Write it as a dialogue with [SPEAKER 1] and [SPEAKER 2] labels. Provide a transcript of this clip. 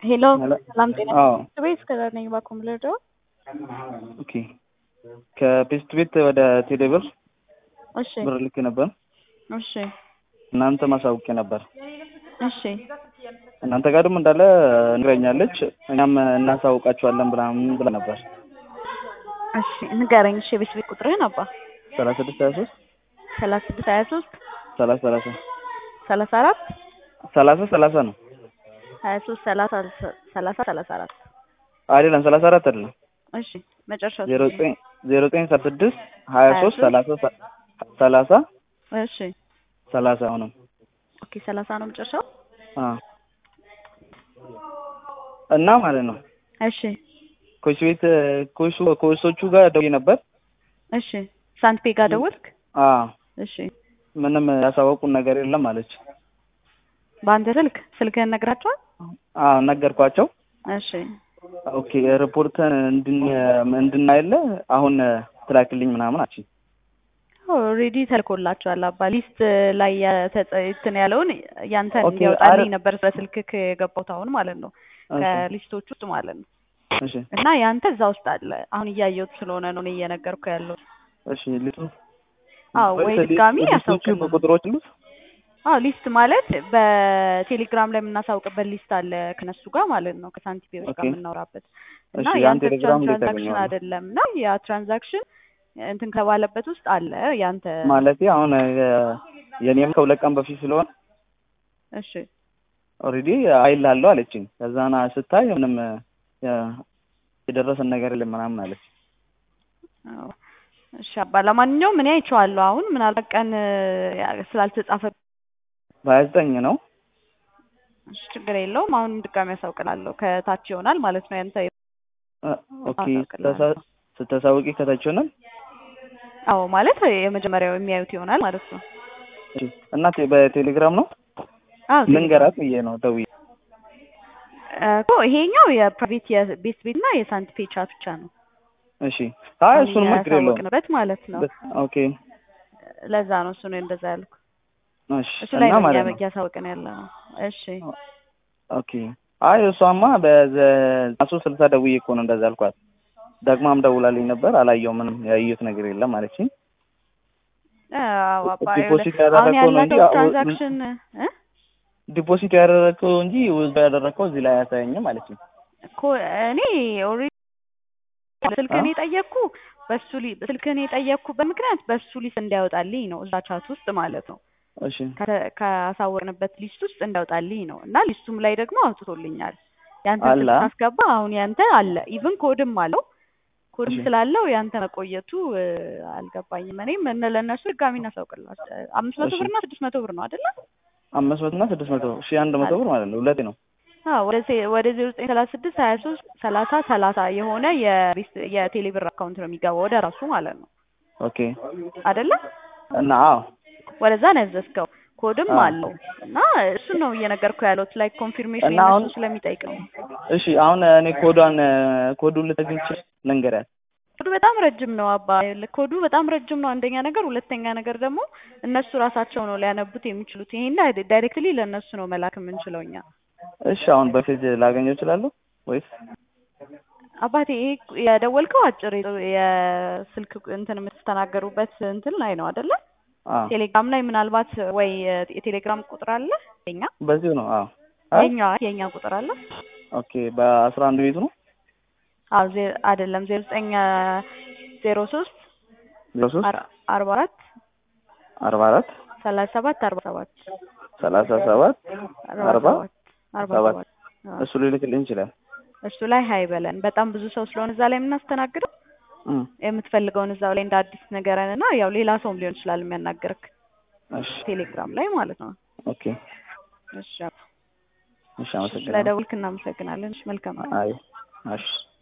[SPEAKER 1] ሄሎ
[SPEAKER 2] ሄሎ።
[SPEAKER 1] ሰላም ጤና
[SPEAKER 2] አዎ
[SPEAKER 1] ቤት ከዛ ነኝ ባኮም ልርዶ
[SPEAKER 2] ኦኬ ከፔስት ቤት ወደ ቴሌብር
[SPEAKER 1] እሺ
[SPEAKER 2] ብር ልክ ነበር።
[SPEAKER 1] እሺ
[SPEAKER 2] እናንተ ማሳውቄ ነበር።
[SPEAKER 1] እሺ
[SPEAKER 2] እናንተ ጋር ደግሞ እንዳለ ንግረኛለች። እኛም እናሳውቃችኋለን ብላምን ብላ ነበር።
[SPEAKER 1] እሺ ንገረኝ። እሺ የቤት ቤት ቁጥርህን አባ
[SPEAKER 2] ሰላሳ ስድስት ሀያ ሶስት
[SPEAKER 1] ሰላሳ ስድስት ሀያ ሶስት
[SPEAKER 2] ሰላሳ ሰላሳ
[SPEAKER 1] ሰላሳ አራት
[SPEAKER 2] ሰላሳ ሰላሳ ነው
[SPEAKER 1] ሀያ ሶስት ሰላሳ ሰላሳ ሰላሳ አራት
[SPEAKER 2] አይደለም፣ ሰላሳ አራት አይደለም፣
[SPEAKER 1] እሺ መጨረሻው
[SPEAKER 2] ዜሮ ዘጠኝ ዜሮ ዘጠኝ ሰላሳ ስድስት ሀያ ሶስት ሰላሳ ሰላሳ
[SPEAKER 1] እሺ
[SPEAKER 2] ሰላሳ አሁንም
[SPEAKER 1] ኦኬ ሰላሳ ነው መጨረሻው።
[SPEAKER 2] አ እና ማለት ነው
[SPEAKER 1] እሺ
[SPEAKER 2] ኮች ቤት ኮቹ ኮቾቹ ጋር ደውዬ ነበር።
[SPEAKER 1] እሺ ሳንትፔ ጋር ደወልክ?
[SPEAKER 2] አ
[SPEAKER 1] እሺ
[SPEAKER 2] ምንም ያሳወቁን ነገር የለም አለች።
[SPEAKER 1] በአንተ ስልክ ስልክህን ነግራቸዋል?
[SPEAKER 2] አ ነገርኳቸው።
[SPEAKER 1] እሺ
[SPEAKER 2] ኦኬ ሪፖርተን እንድን እንድናየለ አሁን ትላክልኝ ምናምን አቺ
[SPEAKER 1] ኦልሬዲ ተልኮላቸዋል። አባ ሊስት ላይ የተጸ- እንትን ያለውን ያንተን
[SPEAKER 2] ኦኬ፣
[SPEAKER 1] እንዲያወጣልኝ
[SPEAKER 2] አረ-
[SPEAKER 1] ነበር በስልክህ የገባሁት አሁን ማለት ነው ከሊስቶች ውስጥ ማለት ነው።
[SPEAKER 2] እሺ
[SPEAKER 1] እና ያንተ እዛ ውስጥ አለ። አሁን እያየሁት ስለሆነ ነው እኔ እየነገርኩ ያለው።
[SPEAKER 2] እሺ ሊቱ
[SPEAKER 1] አዎ ወይ ድጋሚ
[SPEAKER 2] ሊስቶቹ
[SPEAKER 1] ያሳውቅልን።
[SPEAKER 2] በቁጥሮች ሉት
[SPEAKER 1] አዎ ሊስት ማለት በቴሌግራም ላይ የምናሳውቅበት ሊስት አለ ከነሱ ጋር ማለት ነው ከሳንቲፔዎች ጋር
[SPEAKER 2] ኦኬ።
[SPEAKER 1] የምናወራበት እና
[SPEAKER 2] እሺ ያን
[SPEAKER 1] ያንተ ብቻ
[SPEAKER 2] ቴሌግራም እንዴት
[SPEAKER 1] ትራንዛክሽን
[SPEAKER 2] ያገኘዋለሁ?
[SPEAKER 1] አይደለም እና ያ ትራንዛክሽን እንትን ከባለበት ውስጥ አለ ያንተ
[SPEAKER 2] ማለቴ አሁን የ- የኔም ከሁለት ቀን በፊት ስለሆነ
[SPEAKER 1] እሺ
[SPEAKER 2] ኦልሬዲ አይላለሁ አለችኝ። ከዛና ስታይ ምንም የ- የደረሰን ነገር የለም ምናምን አለች።
[SPEAKER 1] አዎ። እሺ አባ ለማንኛውም እኔ አይቼዋለሁ። አሁን ምናልባት ቀን ያ ስላልተጻፈ
[SPEAKER 2] በሀያ ዘጠኝ ነው
[SPEAKER 1] እሺ ችግር የለውም። አሁን ድጋሚ ያሳውቅላለሁ ከታች ይሆናል ማለት ነው ያንተ
[SPEAKER 2] እ፣ ኦኬ
[SPEAKER 1] አሳውቅልሃለሁ።
[SPEAKER 2] ስተሳ- ስታሳውቂ ከታች ሆናል።
[SPEAKER 1] አዎ ማለት የመጀመሪያው የሚያዩት ይሆናል ማለት ነው።
[SPEAKER 2] እሺ እና ቴ- በቴሌግራም ነው
[SPEAKER 1] አዎ
[SPEAKER 2] ልንገራት ብዬ ነው ደውዬ።
[SPEAKER 1] እኮ ይሄኛው የፕራይቬት የቤት ቤት እና የሳንቲፔ ቻት ብቻ ነው።
[SPEAKER 2] እሺ አይ እሱን ችግር የለውም።
[SPEAKER 1] ያሳወቅንበት ማለት ነው።
[SPEAKER 2] ኦኬ
[SPEAKER 1] ለዛ ነው እሱ ነው እንደዛ ያልኩ።
[SPEAKER 2] እሺ
[SPEAKER 1] እሱ ላይ
[SPEAKER 2] እና
[SPEAKER 1] ነው
[SPEAKER 2] ማለት
[SPEAKER 1] እኛ
[SPEAKER 2] ነው
[SPEAKER 1] እያሳወቅን ያለ ነው። እሺ
[SPEAKER 2] ኦኬ አይ እሷማ በዘጠና ሶስት ስልሳ ደውዬ እኮ ነው እንደዛ አልኳት። ደግማም ደውላልኝ ነበር አላየው ምንም ያየሁት ነገር የለም አለችኝ።
[SPEAKER 1] አዎ አባ
[SPEAKER 2] ዲፖዚት
[SPEAKER 1] አሁን
[SPEAKER 2] ያደረገው ነው እንጂ
[SPEAKER 1] ያላቸው
[SPEAKER 2] አዎ፣
[SPEAKER 1] ትራንዛክሽን እ
[SPEAKER 2] ዲፖዚት ያደረገው እንጂ ውዝዶ ያደረገው እዚህ ላይ አያሳየኝም አለችኝ።
[SPEAKER 1] እኮ እኔ ኦልሬዲ ስልክህን የጠየቅኩ በሱ ሊ ስልክህን የጠየቅኩበት ምክንያት በሱ ሊስት እንዲያወጣልኝ ነው እዛ ቻት ውስጥ ማለት ነው
[SPEAKER 2] እሺ
[SPEAKER 1] ከተ- ካሳወቅንበት ሊስት ውስጥ እንዲያወጣልኝ ነው እና ሊስቱም ላይ ደግሞ አውጥቶልኛል። ያንተ
[SPEAKER 2] አለ?
[SPEAKER 1] ስልክ ሳስገባ አሁን ያንተ አለ ኢቭን ኮድም አለው ኮድም
[SPEAKER 2] እሺ።
[SPEAKER 1] ስላለው ያንተ መቆየቱ እ፣ አልገባኝም። እኔም እነ ለእነሱ ድጋሚ እናሳውቅላቸው አምስት መቶ
[SPEAKER 2] እሺ።
[SPEAKER 1] ብር እና ስድስት መቶ ብር ነው አይደለ?
[SPEAKER 2] አምስት መቶ እና ስድስት መቶ ሺህ አንድ መቶ ብር ማለት ነው። ሁለቴ ነው።
[SPEAKER 1] አዎ ወደ ዜ- ወደ ዜሮ ዘጠኝ ሰላሳ ስድስት ሀያ ሶስት ሰላሳ ሰላሳ የሆነ የሪስ- የቴሌ ብር አካውንት ነው የሚገባው ወደ ራሱ ማለት ነው
[SPEAKER 2] ኦኬ
[SPEAKER 1] አይደለ?
[SPEAKER 2] እና አዎ
[SPEAKER 1] ወደዛ ነው ያዘዝከው። ኮድም
[SPEAKER 2] አዎ።
[SPEAKER 1] አለው እና እሱን ነው እየነገርኩ ያለሁት ላይ ኮንፊርሜሽን
[SPEAKER 2] እና አሁን-
[SPEAKER 1] የነሱ ስለሚጠይቅ ነው።
[SPEAKER 2] እሺ አሁን እኔ ኮዷን ኮዱን ልትግንች ልንገሪያት።
[SPEAKER 1] ኮዱ በጣም ረጅም ነው አባ ይኸውልህ፣ ኮዱ በጣም ረጅም ነው አንደኛ ነገር፣ ሁለተኛ ነገር ደግሞ እነሱ ራሳቸው ነው ሊያነቡት የሚችሉት። ይሄን ዳይሬክትሊ ለእነሱ ነው መላክ የምንችለው እኛ።
[SPEAKER 2] እሺ አሁን በፊት ላገኘው እችላለሁ ወይስ?
[SPEAKER 1] አባቴ ይሄ የደወልከው አጭር የስልክ እንትን የምትስተናገሩበት እንትን ላይ ነው አይደለ?
[SPEAKER 2] አዎ
[SPEAKER 1] ቴሌግራም ላይ ምናልባት ወይ የቴሌግራም ቁጥር አለ የኛ
[SPEAKER 2] በዚሁ ነው። አዎ አ?
[SPEAKER 1] የኛ የኛ ቁጥር አለ
[SPEAKER 2] ኦኬ በአስራ አንድ ቤቱ ነው
[SPEAKER 1] አዎ ዜ- አይደለም ዜሮ ዘጠኝ ዜሮ ሶስት
[SPEAKER 2] ዜሮ ሶስት
[SPEAKER 1] አርባ አራት
[SPEAKER 2] አርባ አራት
[SPEAKER 1] ሰላሳ ሰባት አርባ ሰባት
[SPEAKER 2] ሰላሳ ሰባት
[SPEAKER 1] አርባ
[SPEAKER 2] አርባ
[SPEAKER 1] ሰባት አርባ
[SPEAKER 2] ሰባት
[SPEAKER 1] ሰባት አዎ።
[SPEAKER 2] እሱ ሊልክልኝ ይችላል።
[SPEAKER 1] እሱ ላይ ሀይ በለን። በጣም ብዙ ሰው ስለሆነ እዛ ላይ የምናስተናግደው
[SPEAKER 2] እም፣
[SPEAKER 1] የምትፈልገውን እዛው ላይ እንደ አዲስ ነገርን እና ያው ሌላ ሰውም ሊሆን ይችላል የሚያናገርክ
[SPEAKER 2] እሺ
[SPEAKER 1] ቴሌግራም ላይ ማለት ነው።
[SPEAKER 2] ኦኬ
[SPEAKER 1] እሺ
[SPEAKER 2] እሺ አመሰግናለሁ።
[SPEAKER 1] ስለደውልክ እናመሰግናለን። እሺ መልካም
[SPEAKER 2] አይ እሺ